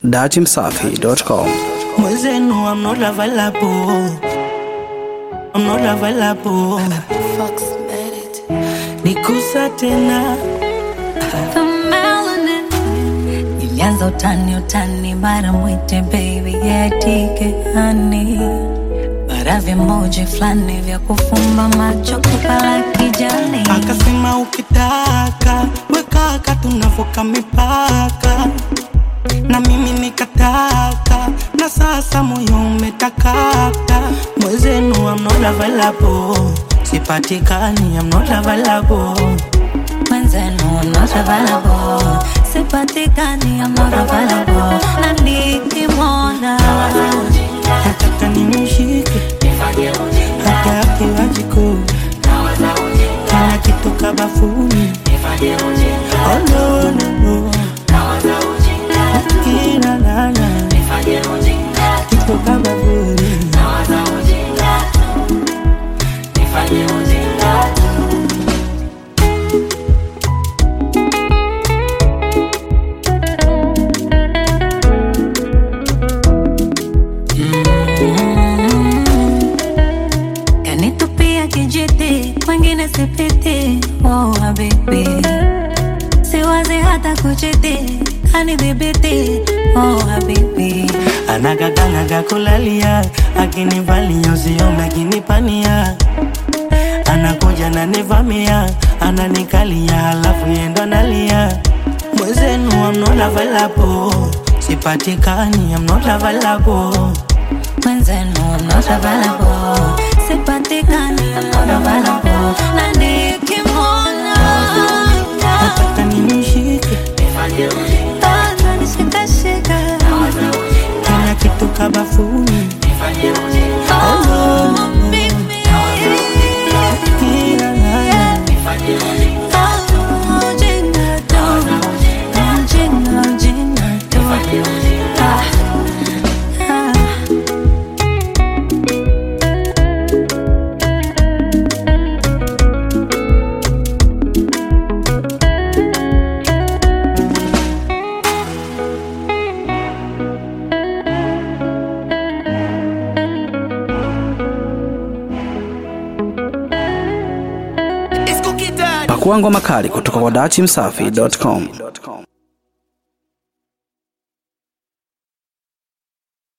datimsafi.com. Mwezenu, I'm not available. I'm not available. Fox made it. Nikusa tena The melanin. Ilianza utani utani, mara mwite baby yetike hani, mara vimoji fulani vya kufumba macho kupala kijani. akasema, ukitaka wekaka, tunavuka mipaka, na mimi nikataka, na sasa moyo umetakata. Mwezenu, I'm not available. Sipatikani, I'm not available. Mwenzenu I'm not available, sipatikani I'm not available, na nikimwona nataka nimshike hata akiwa jikoni kana kitoka bafuni Oh, no, no, no. Kila lala kitoka bafuni kanitupia kijiti, kwengine sipiti. Oh habibi, siwazi hata kuchiti, kanidhibiti. Oh habibi, anagaganaga kulalia akinivalia usiome akinipania anakuja nanivamia ananikalia halafu yendo nalia mwezenu I'm not available sipatikani I'm not available mwenzenu I'm not available, sipatikani I'm not available, na nikimwona nataka nimshike bado nishikashika. tena kitoka bafuni Oh, baby. kila lala Oh, jinga tu. Jinga, jinga tu. Ah, ah. Pakua ngoma kali kutoka kwa datimsafi.com.